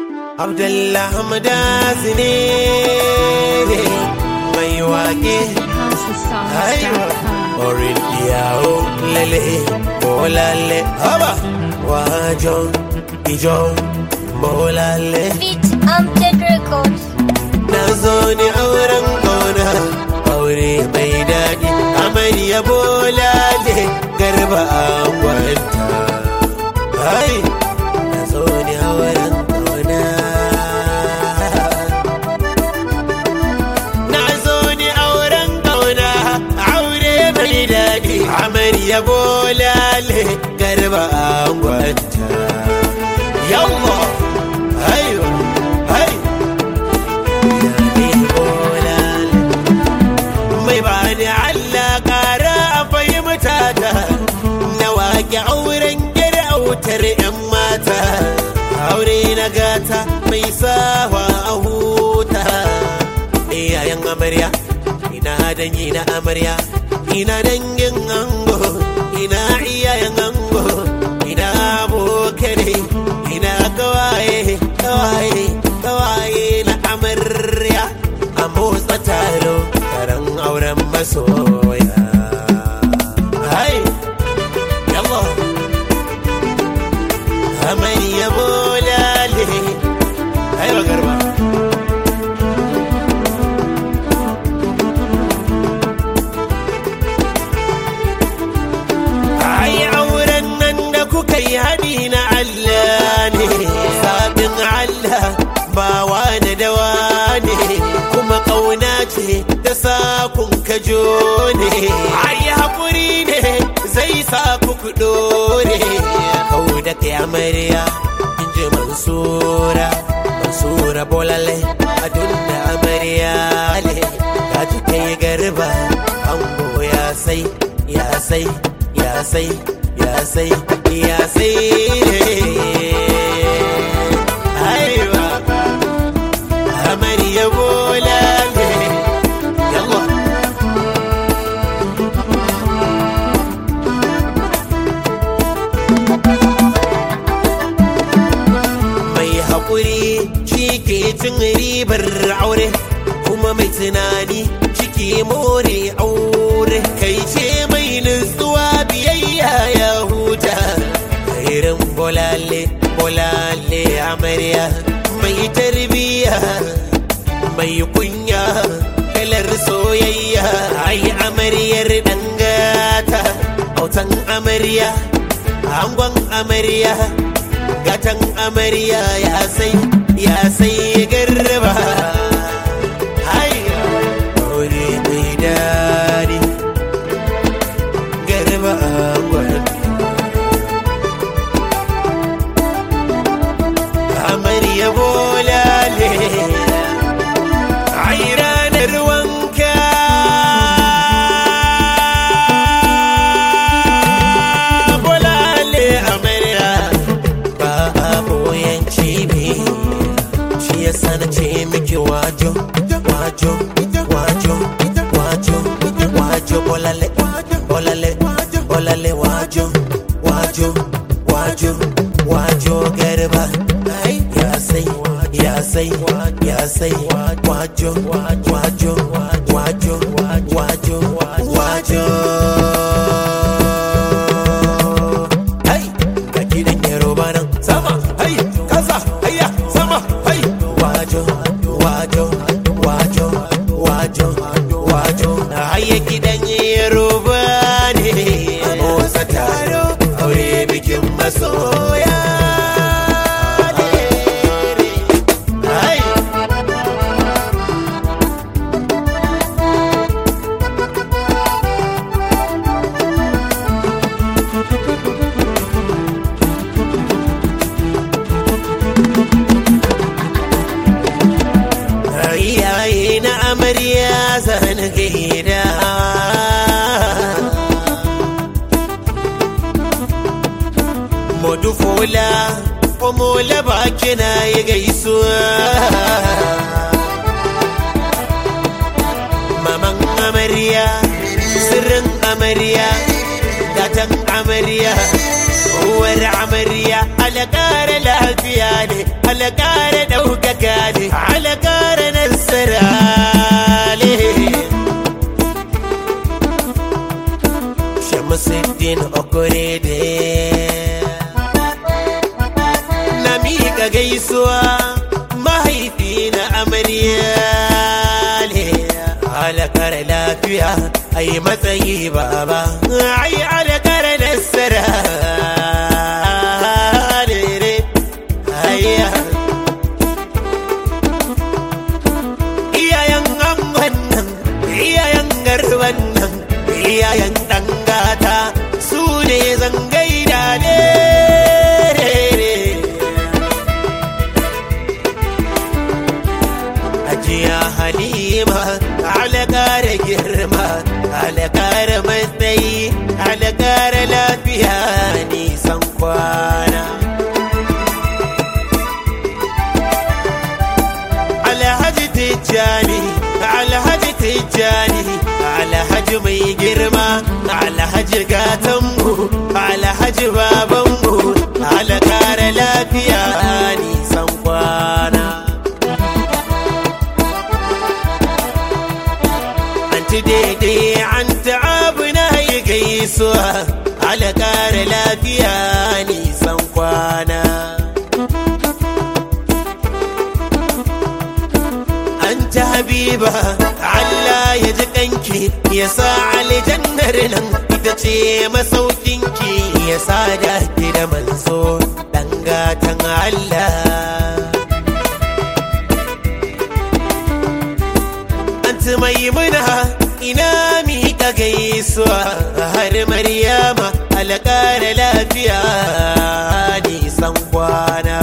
Abdullah Hamdas ne mai waƙe Aiwa Orin iyawo lele bolale Haba wajon ijo bolale Beat Amjad Records. Na zo ni auren ƙauna aure mai daɗi amarya bolale garba a gwanta Hai na zo ni auren ƙauna Na zo ni auren ƙauna aure mai daɗi amarya bolale garba a gwanta Yawwa Aiwa Hai mai bani Allah ƙara a fahimta ta na waƙe auren gida autar 'yan mata aure na gata mai sawa a huta iyayen amarya ina dangi na amarya ina dangin ango ina iyayen ango ina abokane ina kawaye kawaye kawaye na amarya a motsa taro taron auren masoya hai yallo amarya bolale hai garba ai auren nan da kuka yi haɗi na Allah ne zaɓin Allah ba wani dawa ne kuma ƙauna ce da sakun kajo ne ai haƙuri ne zai sa ku kuɗo ne kau da kai amarya in ji mansura mansura bolale adun da amarya le ka ji kai garba ango ya sai ya sai ya sai ya sai ya sai aiwa amarya bolale yallah mai haƙuri shi ke cin ribar aure kuma mai tunani ciki more aure kai ce mai nutsuwa biyayya ya huta irin bolale bolale amarya mai tarbiya mai kunya kalar soyayya ai amaryar dangata autan amarya angon amarya gatan amarya ya sai ya sai garba hai aure mai dadi garba angon amarya bolale ai ranar wanka bolale amarya ba a boyan cibi shi yasa na ce miki wajo wajo wajo wajo wajo bolale bolale bolale wajo wajo wajo wajo garba ya sai ya sai ya sai wajo wajo wajo wajo wajo Hai, ga kiɗan Yoruba nan sama, hai, kasa, hayya, sama, hai. Wajo, wajo, wajo, wajo, wajo. Hayya kiɗan Yoruba ne. Motsa taro, aure bikin masoya. ne. Hai. iyaye na amarya zan gaida modu fola omola baki na yi gaisuwa maman amarya sirrin amarya gatan amarya uwar amarya alƙara lafiya ne alƙara ɗaukaka ne alƙara nasara ne Shamsuddin Okorede na miƙa gaisuwa mahaifi na amarya ne alakar lafiya ai matsayi baba ai alakar nasara ne ne ayya iyayen angon nan iyayen garban nan iyayen dangata su ne zangaida ne ajiya halima alakara girma alakara matsayi alakara lafiya nisan kwana alhaji tijjani alhaji tijjani alhaji mai girma alhaji gatanmu alhaji babanmu alakara lafiya nisan kwana anti daidai an ta'abu na yi gaisuwa alakara lafiya nisan kwana anta habiba Allah ya ji kanki ya sa aljannar nan ita ce masaukinki ya sa da ki da manzo dan gatan Allah Anta maimuna ina miƙa gaisuwa har Maryama alƙara lafiya nisan kwana.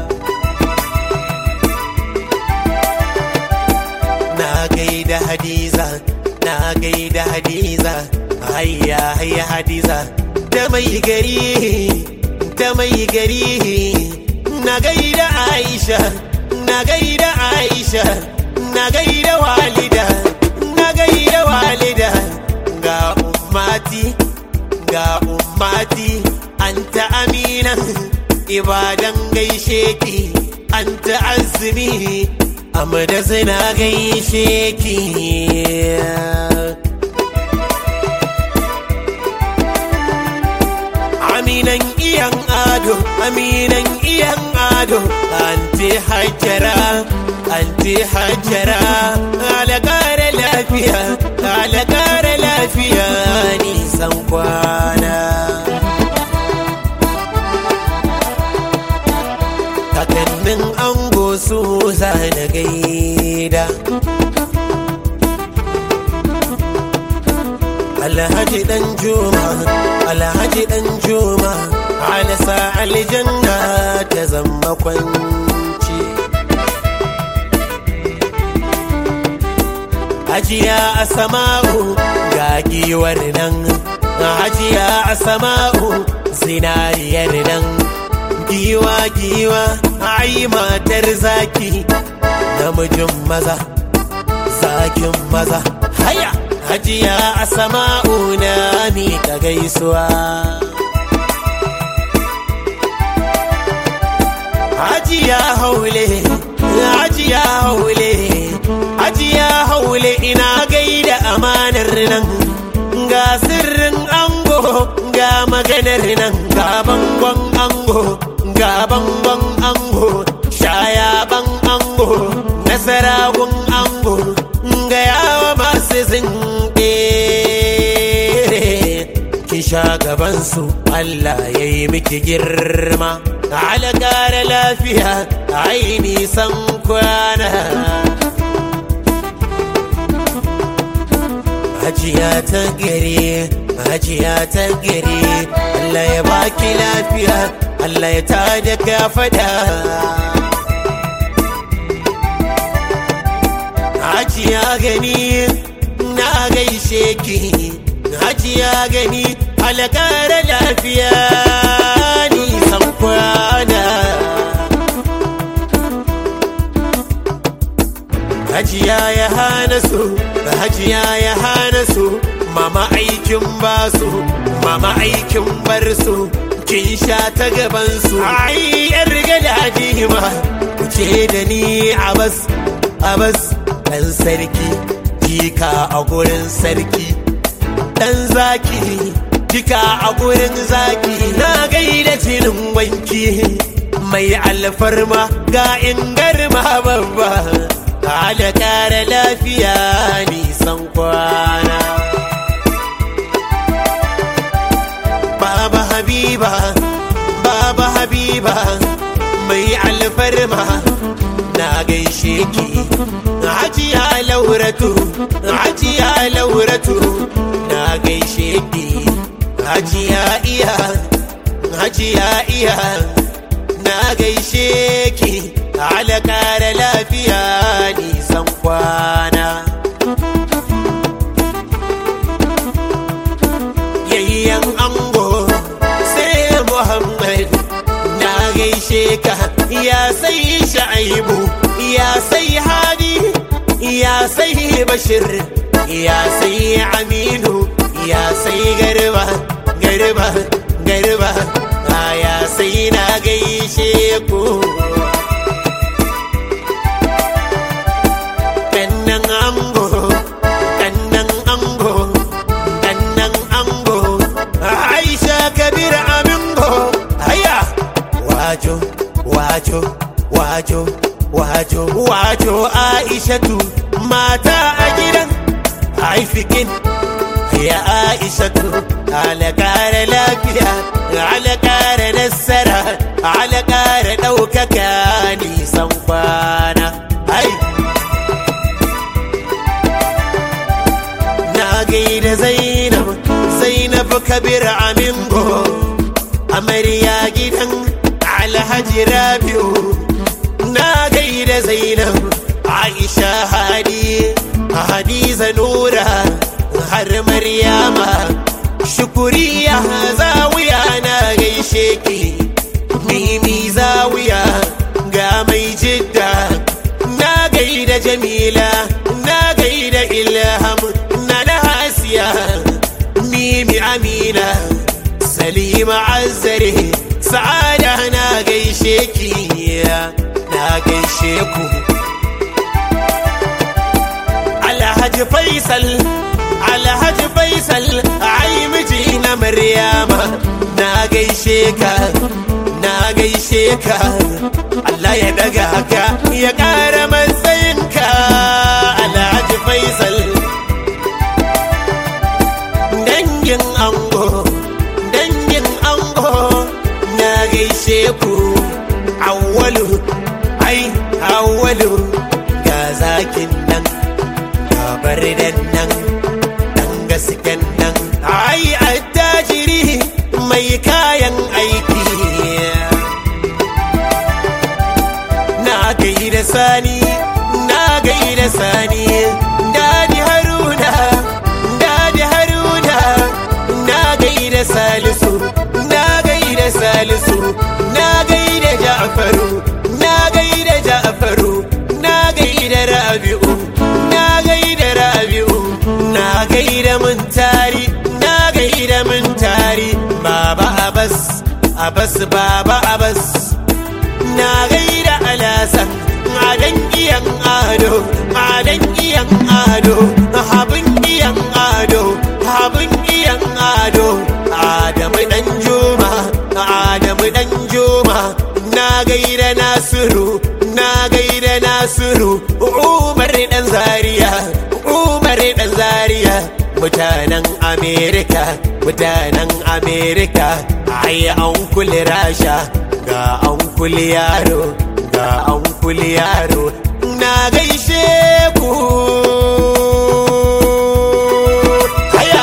Na gaida Hadiza, na gaida Hadiza, hayya hayya Hadiza, da mai gari, da mai gari, na gaida Aisha, na gaida Aisha, na gaida walida, na gaida walida, ga ummati, ga ummati, anta aminan, ibadan gaishe ki, anta azumi, amada zina gaishe ki. Aminan iyan ado, aminan iyan ado, anti hajjara, anti hajjara, alakara lafiya, alakara lafiya nisan kwana. Kakannin ango su zana gaida. Alhaji dan Juma, Alhaji dan Juma, alasa aljanna ta zama kwanci. Hajiya a sama'u ga giwar nan, Hajiya a sama'u zinariyar nan. Giwa giwa, ai matar zaki, namijin maza, zakin maza, haya! Hajiya a sama'u na miƙa gaisuwa. Hajiya haule, hajiya haule, hajiya haule ina gaida amanar nan. Ga sirrin ango, ga maganar nan, ga bangon ango, ga bangon ango, shayaban ango, nasaragun ango, ga yawa masu zinɗe. Ki sha gabansu, Allah ya yi miki girma. ala ƙara lafiya ai nisan kwana hajiya ta gari hajiya ta gari Allah ya baki lafiya Allah ya tada ka fada hajiya gani na gaishe ki hajiya gani alƙara lafiya nisan kwana hajiya ya hana su hajiya ya hana su mama aikin basu mama aikin bar su kin sha ta gaban su ai yar gada ma ce da ni abas abas dan sarki jika a gurin sarki dan zaki jika a gurin zaki na gaida jinin wanki mai alfarma ga ingarma babba ala kara lafiya nisan kwana baba habiba baba habiba mai alfarma na gaishe ki hajiya lauratu hajiya lauratu na gaishe ki hajiya iya hajiya iya na gaishe ki ala kara lafiya nisan kwana yayyan ango sai muhammad na gaishe ka ya sai sha'ibu ya sai hadi ya sai bashir ya sai aminu ya sai garba garba garba ya sai na gaishe ku kannan ango kannan ango kannan ango aisha kabir amingo haya wajo wajo wajo wajo wajo aishatu mata a gidan haifikin ya aishatu ala kara lafiya ala kara nasara ala kara ɗaukaka nisan kwana ai na gaida zainab zainab kabir amingo amarya gidan alhaji rabiu na gaida zainab aisha hadi hadiza nura har maryama shukuriya zawiya na gaishe ki mimi zawiya ga mai jidda na gaida jamila na gaida ilham na na hasiya mimi amina salima azzare sa'ada na gaishe ki na gaishe ku alhaji faisal alhaji faisal ai miji na maryama na gaishe ka na gaishe ka Allah ya daga ka ya ƙara matsayinka alhaji faisal dangin ango dangin ango na gaishe ku awwalu ai awwalu ga zakin nan gabar nan dan gasken nan ai attajiri mai kayan aiki na gaida sani na gaida sani dadi haruna dadi haruna na gaida salisu na gaida salisu na gaida ja'faru na gaida ja'faru na gaida rabi'u na gaida rabi'u na gaida mun tari na gaida mun tari baba abas abas baba abas na gaida alasan adan iyan ado adan iyan ado habin iyan ado habin iyan ado adamu dan juma adamu dan juma na gaida nasiru na gaida nasiru umar dan zaria umar dan zaria mutanen amerika mutanen amerika ai an kula rasha ga an kula yaro ga an kula yaro na gaishe ku haya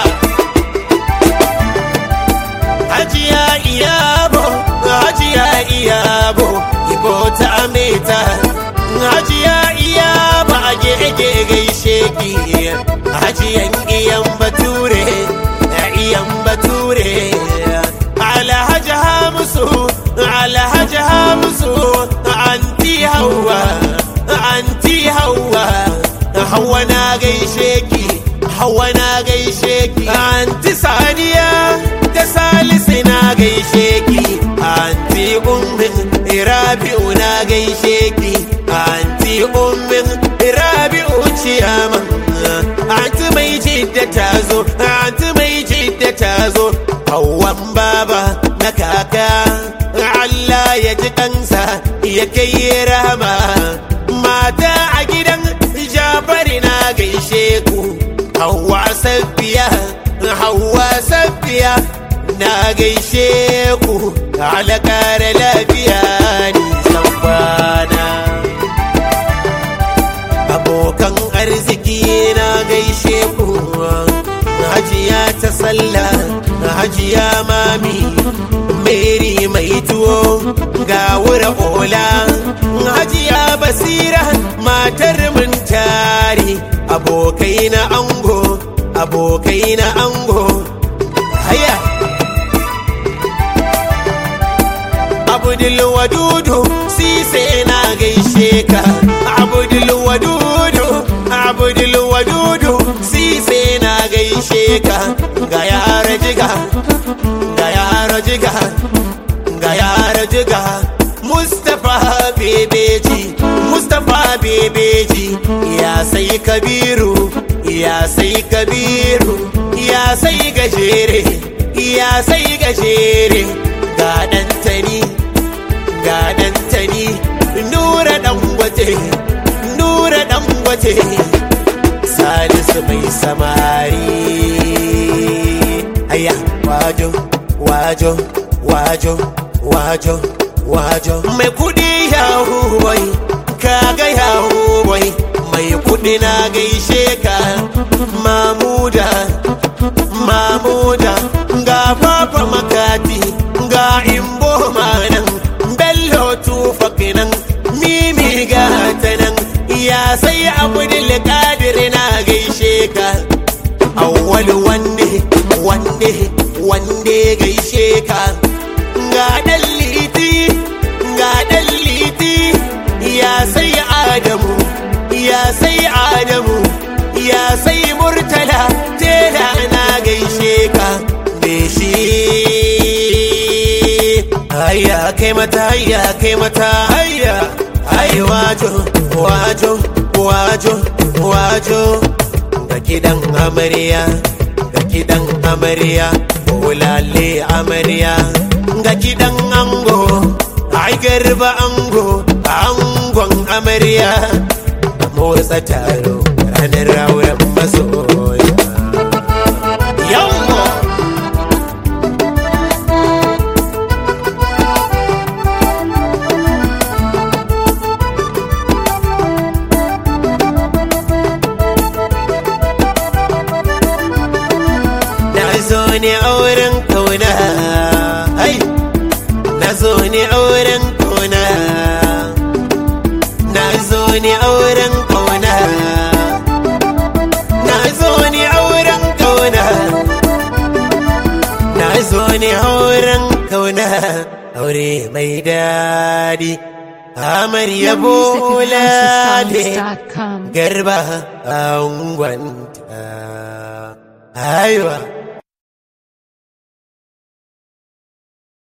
hajiya iyabo hajiya iyabo ibo ta ameta hajiya iyabo a gege gaishe ki hajiyan iyan bature iyan bature alhaji hamsu alhaji hamsu anti hawa anti hawa hawa na gaishe ki hawa na gaishe ki anti saniya da salisu na gaishe ki anti ummi rabi'u na gaishe ki anti ummin rabi'u ciyaman anti mai jidda ta zo anti mai jidda ta zo hawan baba na kaka Allah ya ji kansa ya kai rahama mata a gidan jabari na gaishe ku hawa safiya hawa safiya na gaishe ku alakar lafiya nisan bana abokan arziki na gaishe ku hajiya ta sallah hajiya mami meri mai tuwo ga wura ola hajiya basira matar mun tare abokai na ango abokai na ango haya abdul wadudu sise na gaishe ka abdul wadudu abdul wadudu sise na gaishe ka ga yara jiga ga yara jiga ga yara jiga mustapha bebeji mustapha bebeji ya sai kabiru ya sai kabiru ya sai gajere ya sai gajere ga ɗantani ga ɗantani nura ɗangwate nura ɗangwate salisu mai samari aya wajo wajo wajo wajo wajo mai kudi yahu boy kaga yahu boy mai kudi na gaishe ka mamuda mamuda ga papa makati ga imbo manan bello tufak nan mimi ga ta nan ya sai abdul qadir na gaishe ka awwal wande wande wande gaishe ka ga dan liti ga dan liti ya sai adamu ya sai adamu ya sai murtala tela na gaishe ka me shi hayya kai mata hayya kai mata hayya ai wajo wajo wajo wajo ga kidan amarya ga kidan amarya bulale amarya ga kidan ango ai garba ango angon amarya motsa taro ranar auren masoya yawwa na zo ne auren kauna ai na zo ne auren kauna na zo ne auren kauna na zo ne auren kauna na zo ne auren kauna aure mai daɗi amarya bolale MusicSounds.com. garba angwanta aiwa